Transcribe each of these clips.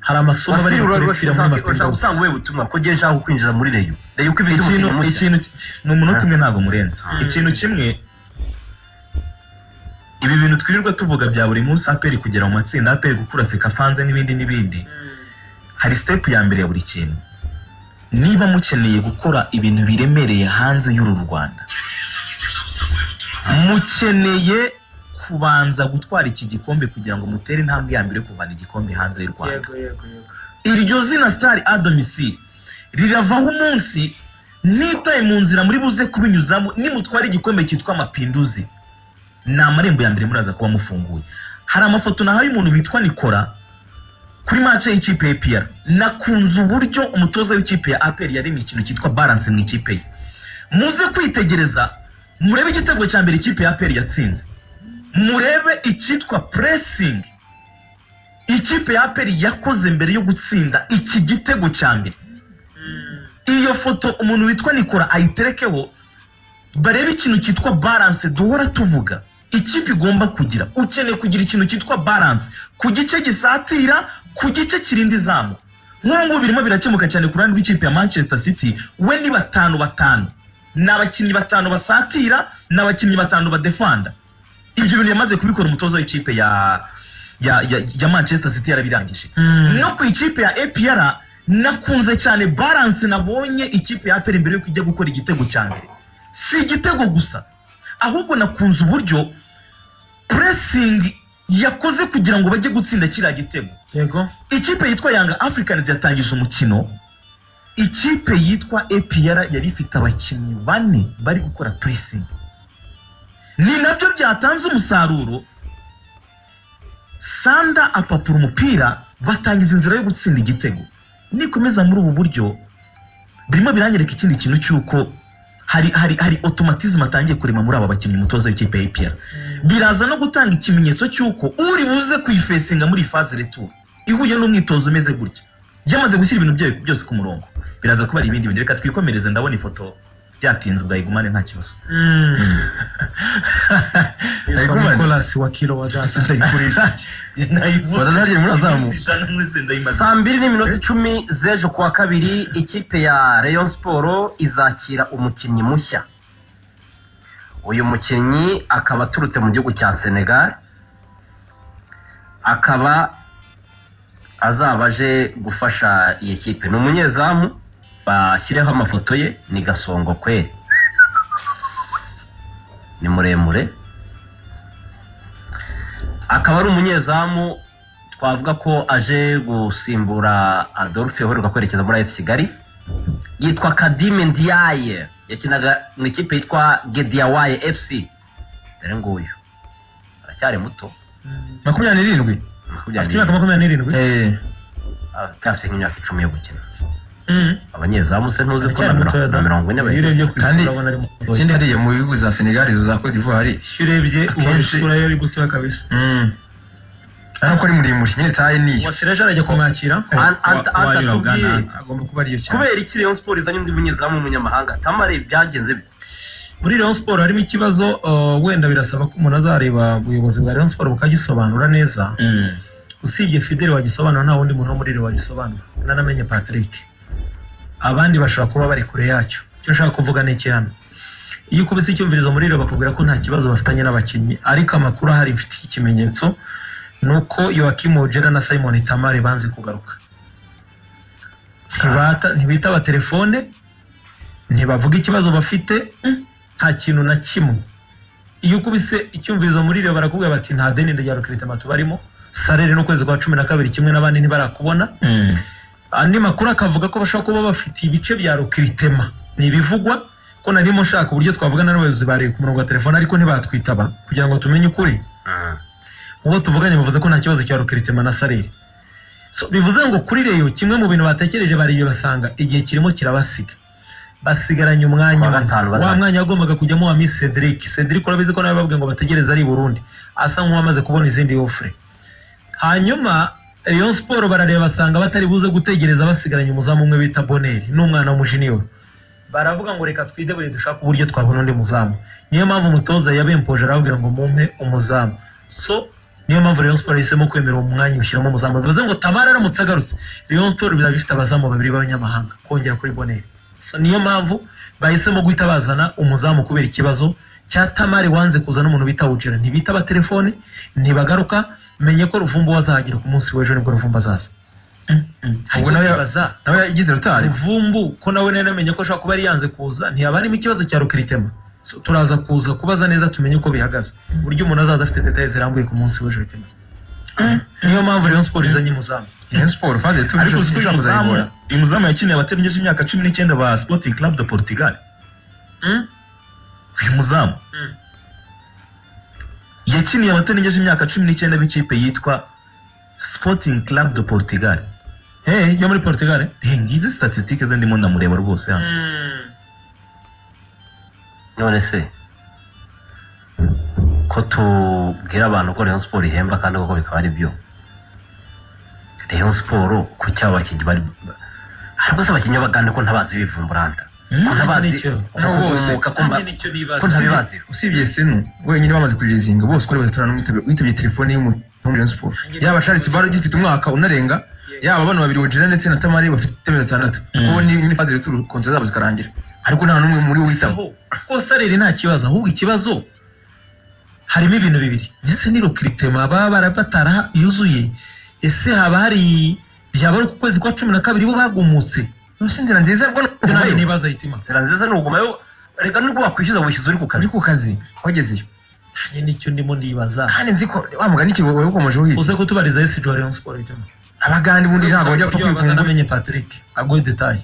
hari amasomo bari gukoresha muri urashaka maperosi gutanga ubuhe butumwa ko ngiye nshaka kukwinjiza muri reyo reyo uko ibifite ikintu umutima mushya ikintu ni umunota umwe ntabwo murenza ikintu kimwe ibi bintu twirirwa tuvuga bya buri munsi aperi kugera mu matsinda aperi gukura sekafanze n'ibindi n'ibindi hari sitepu ya mbere ya buri kintu niba mukeneye gukora ibintu biremereye hanze y'uru rwanda mukeneye kubanza gutwara iki gikombe kugira ngo mutere intambwe ya mbere yo kuvana igikombe hanze y'u rwanda yego yego yego iryo zina sitari adomisiri riravaho umunsi nitaye mu nzira muri buze kubinyuzamo nimutwara igikombe cyitwa amapinduzi ni amarembo ya mbere muraza kuba mufunguye hari amafoto nahaye umuntu witwa nikora kuri mace y'ikipe ya piyara nakunze uburyo umutoza w'ikipe ya aperi yaremye ikintu cyitwa baranse mu ikipe ye muze kwitegereza murebe igitego cya mbere ikipe ya aperi yatsinze murebe icyitwa puresingi ikipe ya aperi yakoze mbere yo gutsinda iki gitego cya mbere iyo foto umuntu witwa nikora ayiterekeho barebe ikintu cyitwa baranse duhora tuvuga ikipe igomba kugira ukeneye kugira ikintu cyitwa baranse ku gice gisatira ku gice kirinda izamu nk'ubu ngubu birimo birakemuka cyane ku ruhande rw'ikipe ya manchester city we ni batanu batanu ni abakinnyi batanu basatira ni abakinnyi batanu badefanda ibyo bintu yamaze kubikora umutoza w'ikipe ya ya, ya, ya manchester city yarabirangije no ku ikipe ya APR nakunze cyane balance nabonye ikipe ya APR mbere yuko ijya gukora igitego cya mbere si igitego gusa ahubwo nakunze uburyo pressing yakoze kugira ngo bajye gutsinda kiriya gitego yego ikipe yitwa yanga africans yatangije umukino ikipe yitwa APR yari ifite abakinnyi bane bari gukora pressing ni nabyo byatanze umusaruro sanda apapura umupira batangiza inzira yo gutsinda igitego nikomeza muri ubu buryo birimo biranyereka ikindi kintu cy'uko hari hari hari otomatizmu atangiye kurema muri aba bakinnyi umutoza w'ikipe ya APR biraza no gutanga ikimenyetso cy'uko uri buze kuyifesinga muri faze returu ihuye n'umwitozo umeze gutya yamaze gushyira ibintu byayo byose ku murongo biraza kuba ari ibindi bintu reka twikomereze ndabona ifoto byatinze bwayigumane nta kibazo yitwa nikolasi wa kiro wa data sindayikoresha Wazana hariya muri azamu. ijana muri sindayimaze saa mbiri n'iminota icumi z'ejo ku wa kabiri ikipe ya rayon siporo izakira umukinnyi mushya uyu mukinnyi akaba aturutse mu gihugu cya senegal akaba azaba aje gufasha iyi kipe ni umunyezamu bashyireho amafoto ye ni gasongo kweri ni muremure akaba ari umunyezamu twavuga ko aje gusimbura adolphe uheruka kwerekeza muri ayesi kigali yitwa kadime ndiaye yakinaga mu ikipe yitwa gediyawaye fc dore nguyu aracyari muto makumyabiri n'irindwi afite imyaka makumyabiri n'irindwi afite nk'imyaka icumi yo gukina Mm. abanyezamu se ntuzi ko na Aracyari mutoya mirongo- da. na mirongo ine Iyo urebye ku bayigize. isura kandi urabona ari mutoya. ikindi hari- hariya mu bihugu za senegali za cote d'ivoire Iyo urebye ubona akenshi- isura ye ari gutoya kabisa Mm. ari uko ari muremure nyine taye niyo wasireje arajya kumwakira Ant- Ant- Ant atubwiye, agomba kuba ariyo cyane kubera iki rayon siporo izanye undi munyezamu w'umunyamahanga tamare byagenze bite muri Rayon Sport harimo ikibazo uh, wenda birasaba ko umuntu azareba ubuyobozi bwa Rayon Sport bukagisobanura neza usibye Fidele wagisobanura nta wundi muntu wo muri Rayon wagisobanura nanamenye Patrick abandi bashobora kuba bari kure yacyo icyo nshaka kuvuga ni iki hano iyo ukubise icyumvirizo muri Rayon bakubwira ko nta kibazo bafitanye n'abakinnyi ariko amakuru ahari mfite ikimenyetso ni uko Joachim Ojeda na Simon Tamari banze kugaruka Ntibata- ntibitaba telefone ntibavuga ikibazo bafite nta kintu na kimwe iyo ukubise icyumvirizo muri Rayon barakubwira bati nta deni rya Rukirita tubarimo sarere n'ukwezi kwa cumi na kabiri kimwe n'abandi ntibarakubona andi makuru akavuga ko bashobora kuba bafite ibice bya rukiritema ni ibivugwa ko narimo nshaka uburyo twavugana n'abayobozi ba Rayon ku murongo wa telefone ariko ntibatwitaba kugira ngo tumenye ukuri uwo tuvuganye bavuze ko nta kibazo cya rukiritema na sarere so, bivuze ngo kuri Rayon kimwe mu bintu batekereje bariyo basanga igihe kirimo kirabasiga basigaranye umwanya Kuwa umwe. gatanu wa bazaza. mwanya wagombaga kujyamo wa Miss Cedric Cedric urabizi ko nawe babwiye ngo bategereze ari i Burundi asa nk'uwamaze kubona izindi ofure hanyuma Rayon Sport barareba basanga batari buze gutegereza basigaranye umuzamu umwe bita Boneri n'umwana w'umujiniyoro baravuga ngo reka twidebure dushake uburyo twabona undi muzamu niyo mpamvu umutoza yabempoje arababwira ngo mumpe umuzamu so niyo mpamvu Rayon Sports yahisemo kwemera uwo mwanya ushyiramo umuzamu bivuze ngo tabara aramutse agarutse Rayon Sports bizaba bifite abazamu babiri b'abanyamahanga kongera kuri Bonere so niyo mpamvu bahisemo guhita bazana umuzamu kubera ikibazo cya Tamari wanze kuzana umuntu bita Wujera ntibita abatelefone ntibagaruka menye ko Ruvumbu wazahagera ku munsi w'ejo nibwo Ruvumbu azaza Ubwo ubwo nawe- nawe nawe yagize rutari Ruvumbu ko nawe nari namenye ko ashobora kuba yari yanze kuza ntiyaba harimo ikibazo cya rukiritema So, turaza kuza kubaza neza tumenye uko bihagaze uburyo umuntu azaza afite detaye zirambuye ku munsi w'ejo ritema niyo mpamvu Rayon Sports izanye umuzamu Rayon Sports faze tuje ariko uzi ko uyu muzamu kuzayibura uyu muzamu yakiniye abaterengeje imyaka cumi n'icyenda ba sporting club de portugal Mm? uyu muzamu Mm. yakiniye abaterengeje imyaka cumi n'icyenda b'ikipe yitwa sporting club de portugal hey, yo muri Portugal eh? Eh, ngizi statisitike ze ndimo ndamureba rwose hano none se ko tubwira abantu ko Rayon Sports ihemba kandi koko bikaba ari byo Rayon Sports ku cyaba abakinnyi bari hari rwose abakinnyi bagana ko ntabazi bivumburanta ko ntabazi nicyo. Nabo bose. ukugumuka ko mba- nicyo ko ntabibazi usibye senu wenyine bamaze kujezinga bose uko ari batatu n'umwitabye witabye telefone y'umuntu wa Rayon Sports yaba Charles Barro ugifite umwaka unarenga yaba abana babiri Wojera ndetse na Tamari bafite amezi atandatu Mm. kuko ni nyine faze rutari kontara zabo zikarangira ariko nta n'umwe muri bo witaba Saho, ko sareri nta kibazo ahubwo ikibazo harimo ibintu bibiri ese ni rukiritema baba barabatara yuzuye ese haba hari byaba ari ku kwezi kwa cumi na kabiri bo bagumutse Mbese inzira nziza bwo ibyo nawe ni nibaza hitima inzira nziza ni ugumayo reka nubwo wakwishyuza wishyuza uri ku uri kazi ku kazi wagezeyo nanjye nicyo ndimo ndibaza kandi nzi ko wa mugani ki wowe ukomeje uhita uze kutubariza esi jwa Rayon Sport hitima abagande ubundi ntabwo bajya pfa kwikunda namenye Patrick agoye detaye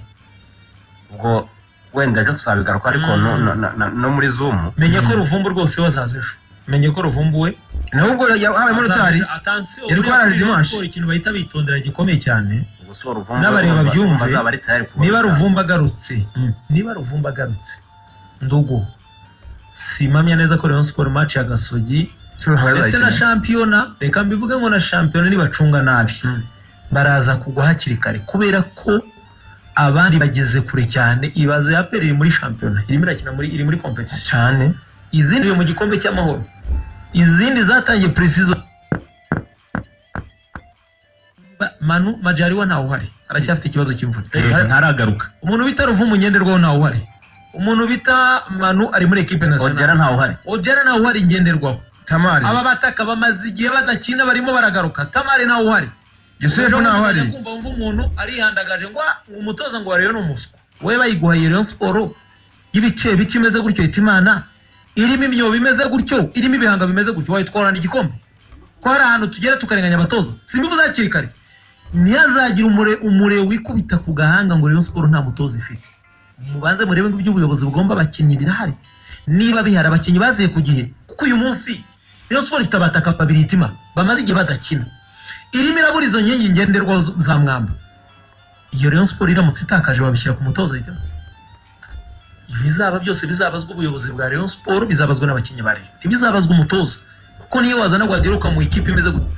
ubwo wenda ejo tuzabigaruka ariko Mm. no- no- no- no muri zumu menye ko Mm. ruvumbu rwose we azaza ejo menye ko ruvumbu we nawe ubwo habayemo rutari yari yari ko hari dimanche. ikintu bahita bitondera gikomeye cyane gusa ruvumba N'abareba byumve, bazaba ari tayari kuba niba ruvumba agarutse niba ruvumba agarutse ndugu simamya neza ko Rayon Sport match ya Gasogi ndetse na shampiyona reka mbivuge ngo na shampiyona nibacunga nabi Mm. baraza kugwa hakiri kare kubera ko abandi bageze kure cyane ibaze ya iri muri shampiyona irimo irakina muri iri muri competition cyane izindi ziri mu gikombe cy'amahoro izindi zatangiye precision Ba- Manu Majaliwa ntawe uhari aracyafite ikibazo cy'imvune Eh, ntaragaruka umuntu bita ruvumu ngenderwaho ntawe uhari umuntu bita manu ari muri ekipe ongera nasiyonari ntawe uhari ojera ntawe uhari ngenderwaho tamari aba bataka bamaze igihe badakina barimo baragaruka tamari ntawe uhari yosefu Ejo naho bundi ari najya kumva wumva umuntu arihandagaje ngo "Ah, umutoza ngo wariyo ni umuswa wowe bayiguhaye Rayon Sport y'ibice bice imeze gutyo yita imana irimo imyobo imeze gutyo irimo ibihanga bimeze gutyo wayitwarana igikombe ko hari ahantu tugera tukarenganya abatoza simbivuze hakiri kare ntihazagire umure umure wikubita ku gahanga ngo Rayon Sport nta mutoza ifite mubanze murebe ngo iby'ubuyobozi bugomba abakinnyi birahari niba bihari abakinnyi baziye ku gihe kuko uyu munsi Rayon Sport ifite abataka babiri itima bamaze igihe badakina irimo irabura izo nkingi ngenderwaho zo- za mwamba iyo Rayon Sport iramutse itakaje babishyira ku mutoza ahita ibizaba byose bizabazwa ubuyobozi bwa Rayon Sport bizabazwa n'abakinnyi ba Rayon ntibizabazwa umutoza kuko niyo wazana Guardiola mu ikipe imeze gutya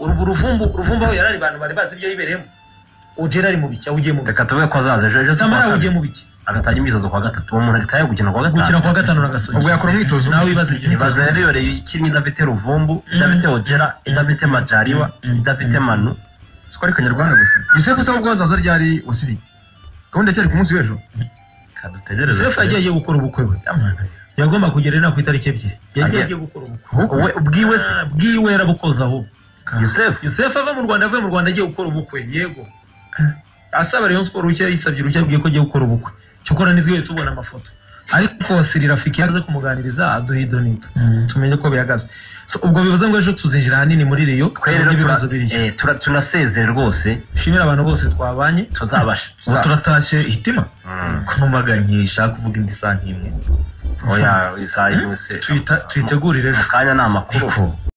ubu ruvumbu ruvumbu aho yari ari abantu bari bazi ibyo yibereyemo ojera ari mu biki awugiye mu biki reka tube ko azaza ejo ejo si samara kuwa awugiye kabiri mu biki agatangira imyitozo kuwa gatatu uwo muntu ari tayari gukina kuwa gatanu gukina kwa gatanu na gasogi ubwo yakora umwitozo nawe wibaza ibyo ibaza rero iyo reyo ikinnyi idafite ruvumbu idafite ojera idafite majariwa idafite manu siko ari kanyarwanda gusa yosefu se ubwo azaza ryari wasiri gahunda cyari ku munsi w'ejo kadutegereze Yosefu yagiye agiye gukora ubukwe we yagomba kugera ino ku itariki ebyiri yagiye Agiye. agiye gukora ubukwe we ubwiwe se Ah, bwiwe arabukoza aho yosefu Yosefu ava mu Rwanda avuye mu Rwanda agiye gukora ubukwe yego asaba Rayon Sport rushya yisabye uruhushya yabwiye ko agiye gukora ubukwe cyokora nitwe tubona amafoto ariko Siri Rafiki yaje kumuganiriza aduha ido nito tumenye ko bihagaze So, ubwo bivuze ngo ejo tuzinjira ahanini muri Rio twe rero tumenye ibibazo tura- biriyo eh, tura- tunasezere rwose shimira abantu bose twabanye tuzabasha ubu tuza- turatashye hitima Mm. ko numaganye ishaka kuvuga indi saa nk'imwe oya isaha imwe se Tuyita- tuyitegurire mu ejo kanya ni amakuru ariko